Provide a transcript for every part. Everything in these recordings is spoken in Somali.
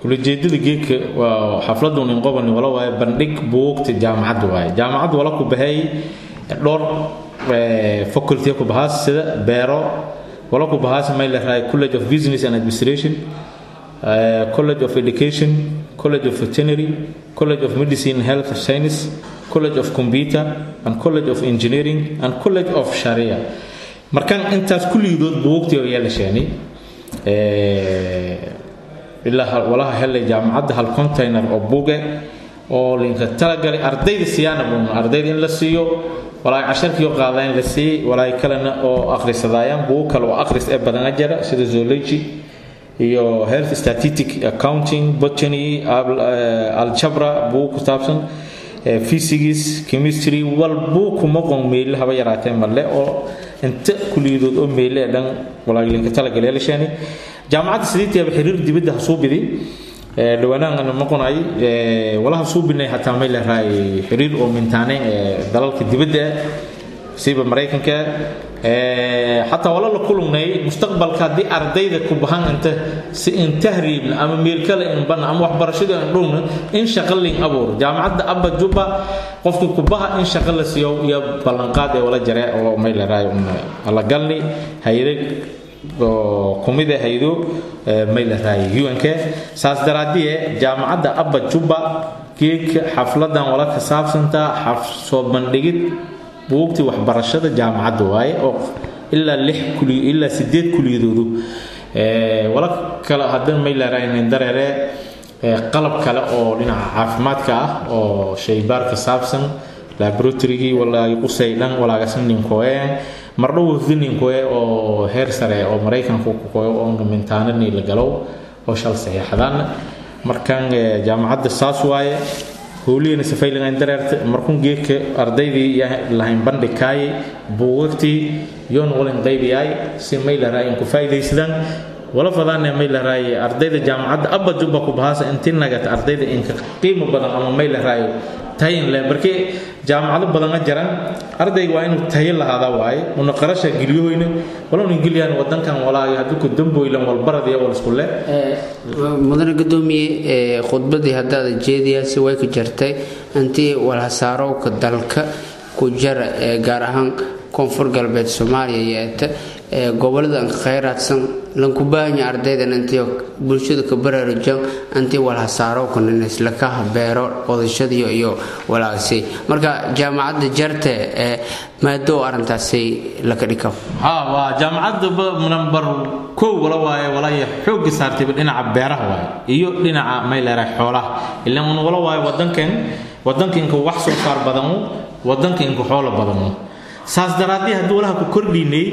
kulajeedada geedka waa xafladu nin qobani wala waaye bandhig buugta jaamacadda waaye jaamacadda wala ku baxay dhowr faculty ku bahaas sida beero wala ku bahaas may leedahay college of business and administration uh, college of education college of veterinary college of medicine and health science college of computer and college of engineering and college of sharia markaan intaas kulligood buugtii oo yeelasheenay ilaa walaha helay jaamacadda hal container oo buuge oo linka talagalay ardayda siyaana buun ardayda in la siiyo walaay casharkii oo qaadaan la siiyey walaay kalena oo akhrisadaayaan buug kale oo akhris ee badana jira sida zoology iyo health statistic accounting botany aljabra buug ku saabsan physics chemistry wal buug kuma qon meyle haba yaraatee malle oo inta kuliyadood oo meyle dhan walaalinka talagalay lashani jaamacadda sideetiaba xiriir dibadda hasuu biday dhawaanahan maqonay walaha suu binay hataa may leedahay xiriir oo mintaaneen dalalka dibadda siba maraykanka xataa wala la kulungnay mustaqbalka haddii ardayda ku bahan inta si in tahriibna ama meel kale in bana ama waxbarashada in dhowna in shaqo lin abuur jaamacadda abba juba qofka ku baha in shaqo la siiyo iyo ballanqaad ee wala jare oo may leedahay la galni hayada oo kumida haydo may leedahay un-k saas daraadiye jaamacadda abba juba geedka xafladan wala ka saabsantaa xaf soo bandhigid buugtii waxbarashada jaamacadda waaye oo ilaa lix kuli ilaa sideed kuliyadoodu wala kale haddana may leedahay dareere qalab kale oo dhinaca caafimaadka ah oo shaybaar ka saabsan laboratorygii walaagi qusay dhan walaagasan ninkoeen mardhow ninkoe oo heer sare oo maraykanka ku koyo oo mintaanani la galow oo shal saxiixadaan markan jaamacadda saas waaye howliyana safaylingayn dareerta markun geedka ardaydii lahayn bandhigkaaye buugagtii yoon walin qaybiyaay si may laraa in ku faa'iidaysadaan wala fadaane may laraaye ardayda jaamacadda abba jubba ku bahaasa intii nagata ardayda inka qiimo badan ama may laraayo tayin leh markii jaamacado badan jiran ardayga waa inuu tayo lahaada waaye una qarasha geliyohoyna wala una geliyaan wadankan walaayo haddii ku damboylan walbaradiya wal isku leh mudane gudoomiye khudbadii haddaada jeediyaasi way ka jartay intii walhasaarowka dalka ku jara ee gaar ahaan koonfur galbeed soomaaliya yeeta ee gobolada khayraadsan lanku baahanya ardaydan intii bulshada ka baraarujan intii walhasaarowkan islaka beero qodashadiyo iyo walaagsi marka jaamacadda jarte ee maado arrintaasi laka dhika ha waa jaamacadda number kow wala waaye walaya xoogga saartayba dhinaca beeraha waaye iyo dhinaca mayleera xoolaha ilaan un wala waaye wadankan wadankanka wax soo saar badanu wadankanka xoolo badanu saas daraaddii haddii walaha ku kordhinay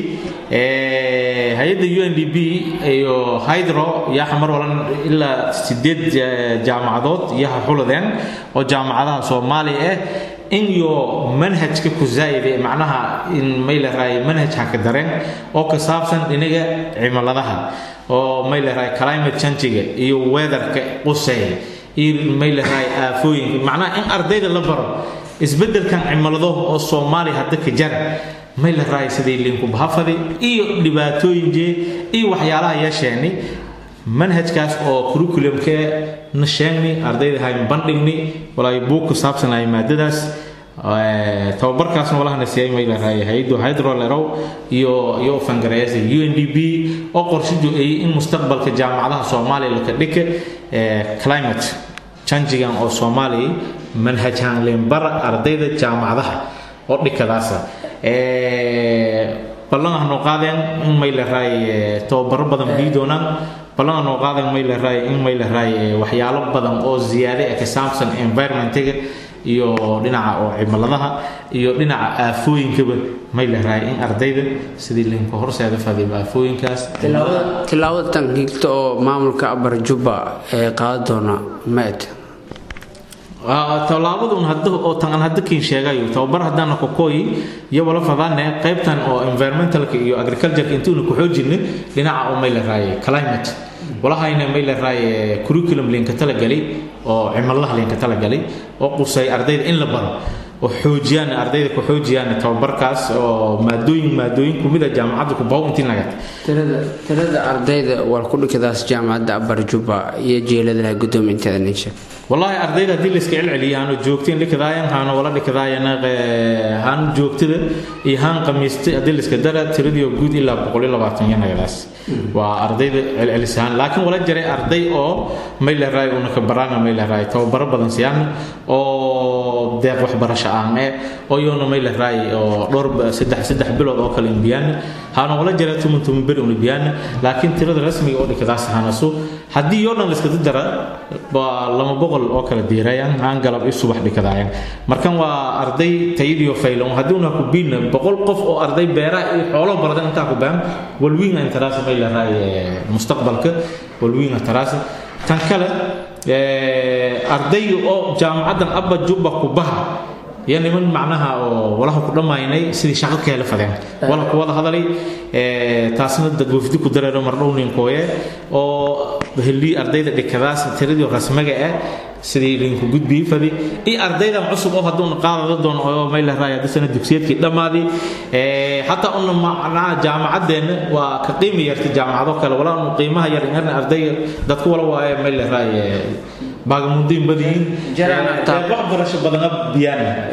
hay-adda u n d b iyo hydro yaha mar walan ilaa sideed jaamacadood yaha xuladeen oo jaamacadaha soomaaliya ah in yo manhajka ku zaa'ide macnaha in may laraay manhaj haka dareen oo ka saabsan dhinaga cimiladaha oo may laraay climate changiga iyo weatherka quseeya iyo may laraay aafooyinka macnaha in ardayda la baro isbedelkan cimilado oo soomaaliya hadda ka jara may la raay sidii liinku bahafadi iyo dhibaatooyinkee iyo waxyaalaha yeesheeni manhajkaas oo curriculumkee na sheegni ardayda hayn bandhigni walaayo buug ku saabsanaya maadadaas tababarkaasna walahana siiyay may la raay haydo hydrolerow iyo iyo fangareesa u n d b oo qorshidu ay in mustaqbalka jaamacadaha soomaaliya laka dhika climate changigan oo soomaaliya manhajhaan leenbara ardayda jaamacadaha oo dhikadaasa ballan ah noo qaadeen in may la raay tababaro badan bii doonaan ballan ah noo qaadeen may la raay in may la raay waxyaalo badan oo ziyaade ah ka saabsan environmentiga iyo dhinaca oo cimiladaha iyo dhinaca aafooyinkaba may la raay in ardayda sidii linka horseeda fadiba aafooyinkaas tilaabada tan higta oo maamulka abar jubba ee qaadan doona maed tallaabadun hadda oo tan aan hadda kiin sheegayo tababar haddaana kokooyi iyo wala fadaane qaybtan oo environmentalka iyo agricultureka intuuna ku xoojinne dhinaca oo may la raaye climate walahayna may la raaye curriculum linka talagalay oo cimiladaha linka talagalay oo qusay ardayda in la baro oo xoojiyaan ardayda ku xoojiyaan tababarkaas oo maadooyin maadooyin kumid a jaamacadda kubaw intii nagat tirada ardayda war ku dhikadaas jaamacadda abarjuba iyo jeeladaha gudoominteeda nin sheeg wallaahi ardayda haddii la iska celceliya haanu joogtiin dhikadaayan haanu wala dhikadaayana haan joogtada iyo haan qamiistay haddii la iska dara tiradiio guud ilaa boqol iyo labaatan yanagadaas waa ardayda celcelisahaan laakiin wala jiray arday oo mayleray unaka baraanga mayleray tababaro badan siyaan oo deeq waxbarasho aan eh oo yoona mayleray oo dhowr saddex saddex bilood oo kale imbiyaan haanu wala jiray tumun tumun beri unibiyaan laakiin tirada rasmiga oo dhikadaas hanasu haddii yoo dhan la iska dara waa lama boqol oo kala diirayaan aan galab i subax dhikadaayaan markan waa arday tayadiyo faylan haddii una ku biina boqol qof oo arday beeraha iyo xoolo barada intaa ku baan walwiinga intaraas may leedahay mustaqbalka walwiinga taraas tan kale ardayga oo jaamacaddan abba jubba ku baha iyo niman macnaha oo walaha ku dhammaynay sidii shaqo ka hela fadeen wala ku wada hadalay taasna dad wafdi ku dareero mardhow ninkooye oo helii ardayda dhikadaas tiradii rasmiga ah sidii linku gudbii fadi iyo ardaydan cusub oo hadduu qaadada doono oo mayla raaya dadana dugsiyeedkii dhammaadii xataa una macnaha jaamacadeenna waa ka qiimi yarta jaamacado kale walaa unu qiimaha yar yarna ardayga dadku wala waaye mayla raaya baagamundiin badiyiin wax barasho badana biyaan